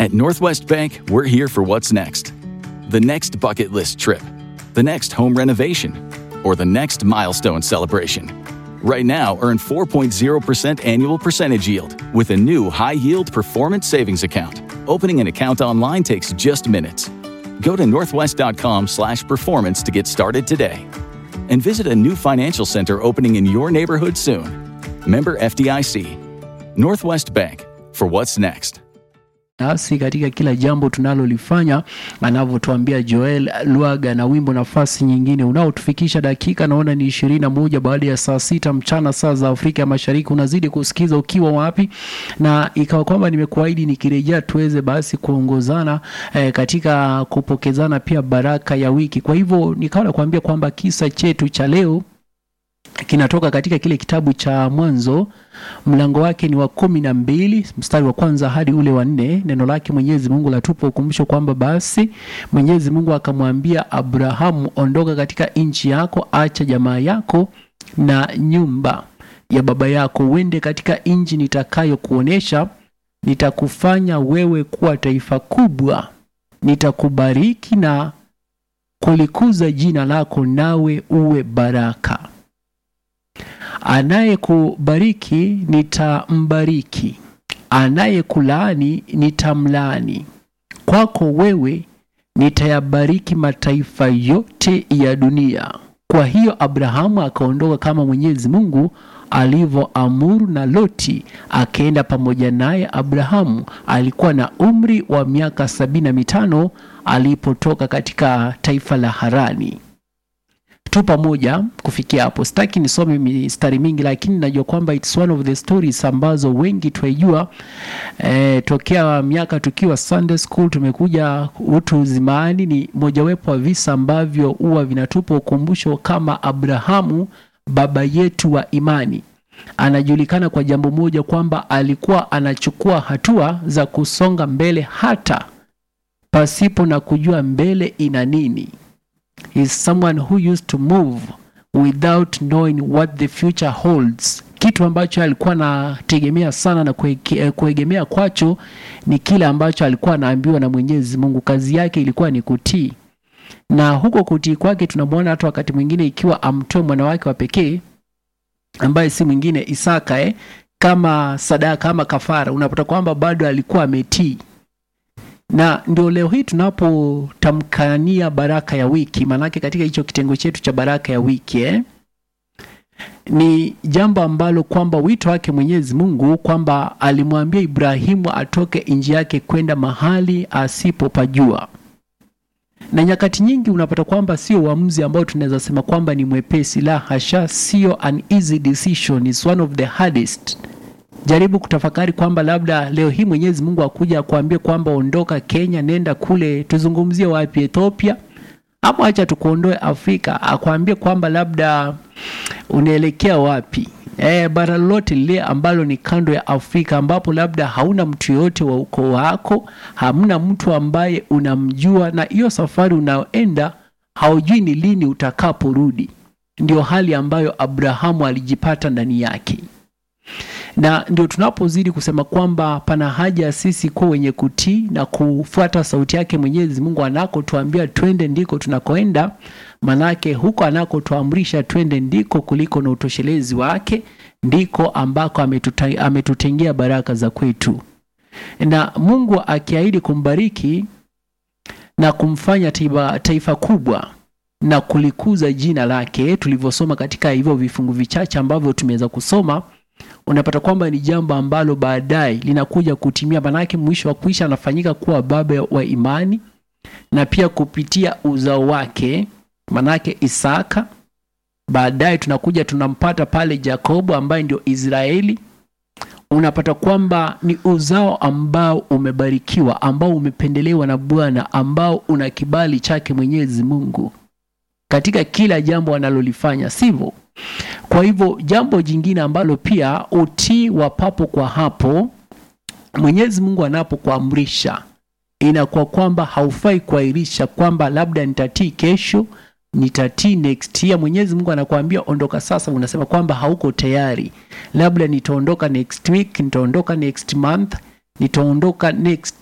At Northwest Bank, we're here for what's next. The next bucket list trip, the next home renovation, or the next milestone celebration. Right now, earn 4.0% annual percentage yield with a new high yield performance savings account. Opening an account online takes just minutes. Go to northwest.com slash performance to get started today. And visit a new financial center opening in your neighborhood soon. Member FDIC. Northwest Bank for what's next. nasi katika kila jambo tunalolifanya, anavyotuambia Joel Lwaga na wimbo nafasi nyingine unaotufikisha dakika naona ni ishirini na moja baada ya saa sita mchana saa za Afrika ya Mashariki. Unazidi kusikiza ukiwa wapi, na ikawa kwamba nimekuahidi nikirejea tuweze basi kuongozana eh, katika kupokezana pia baraka ya wiki. Kwa hivyo nikawa nakuambia kwamba kisa chetu cha leo kinatoka katika kile kitabu cha Mwanzo mlango wake ni wa kumi na mbili mstari wa kwanza hadi ule wa nne. Neno lake Mwenyezi Mungu latupa ukumbusho kwamba basi Mwenyezi Mungu akamwambia Abrahamu, ondoka katika nchi yako, acha jamaa yako na nyumba ya baba yako, uende katika nchi nitakayokuonesha. Nitakufanya wewe kuwa taifa kubwa, nitakubariki na kulikuza jina lako, nawe uwe baraka Anayekubariki nitambariki, anayekulaani nitamlaani. Kwako wewe nitayabariki mataifa yote ya dunia. Kwa hiyo Abrahamu akaondoka kama Mwenyezi Mungu alivyoamuru, na Loti akaenda pamoja naye. Abrahamu alikuwa na umri wa miaka sabini na mitano alipotoka katika taifa la Harani tu pamoja kufikia hapo. Sitaki nisome mistari mingi, lakini najua kwamba it's one of the stories ambazo wengi twaijua. Eh, tokea miaka tukiwa Sunday school tumekuja utu uzimani, ni mojawapo wa visa ambavyo huwa vinatupa ukumbusho kama Abrahamu baba yetu wa imani anajulikana kwa jambo moja kwamba alikuwa anachukua hatua za kusonga mbele hata pasipo na kujua mbele ina nini is someone who used to move without knowing what the future holds. Kitu ambacho alikuwa anategemea sana na kuege- kuegemea kwacho ni kile ambacho alikuwa anaambiwa na Mwenyezi Mungu. Kazi yake ilikuwa ni kutii, na huko kutii kwake tunamwona hata wakati mwingine ikiwa amtoe mwana wake wa pekee ambaye si mwingine Isaka, eh, kama sadaka ama kafara, unapata kwamba bado alikuwa ametii na ndio leo hii tunapotamkania baraka ya wiki, maanake katika hicho kitengo chetu cha baraka ya wiki eh, ni jambo ambalo kwamba wito wake Mwenyezi Mungu kwamba alimwambia Ibrahimu atoke nchi yake kwenda mahali asipopajua. Na nyakati nyingi unapata kwamba sio uamuzi ambao tunaweza sema kwamba ni mwepesi, la hasha, sio an easy decision, is one of the hardest jaribu kutafakari kwamba labda leo hii Mwenyezi Mungu akuja akuambie kwamba ondoka Kenya, nenda kule, tuzungumzie wapi, Ethiopia ama acha tukuondoe Afrika, akwambie kwamba labda unaelekea wapi, e, bara lolote lile ambalo ni kando ya Afrika ambapo labda hauna mtu yoyote wa ukoo wako, hamna mtu ambaye unamjua, na hiyo safari unaoenda haujui ni lini utakaporudi. Ndio hali ambayo Abrahamu alijipata ndani yake na ndio tunapozidi kusema kwamba pana haja ya sisi kuwa wenye kutii na kufuata sauti yake Mwenyezi Mungu anakotuambia twende ndiko tunakoenda, manake huko anakotuamrisha twende ndiko kuliko na utoshelezi wake, ndiko ambako ametuta, ametutengea baraka za kwetu. Na Mungu akiahidi kumbariki na kumfanya taifa, taifa kubwa na kulikuza jina lake, tulivyosoma katika hivyo vifungu vichache ambavyo tumeweza kusoma unapata kwamba ni jambo ambalo baadaye linakuja kutimia, manake mwisho wa kuisha anafanyika kuwa baba wa imani, na pia kupitia uzao wake, manake Isaka. Baadaye tunakuja tunampata pale Yakobo ambaye ndio Israeli. Unapata kwamba ni uzao ambao umebarikiwa, ambao umependelewa na Bwana, ambao una kibali chake Mwenyezi Mungu katika kila jambo analolifanya, sivyo? Kwa hivyo jambo jingine ambalo pia utii wa papo kwa hapo, Mwenyezi Mungu anapokuamrisha inakuwa kwamba haufai kuahirisha kwamba labda nitatii kesho, nitatii next year. Mwenyezi Mungu anakuambia ondoka sasa, unasema kwamba hauko tayari, labda nitaondoka next week, nitaondoka next month, nitaondoka next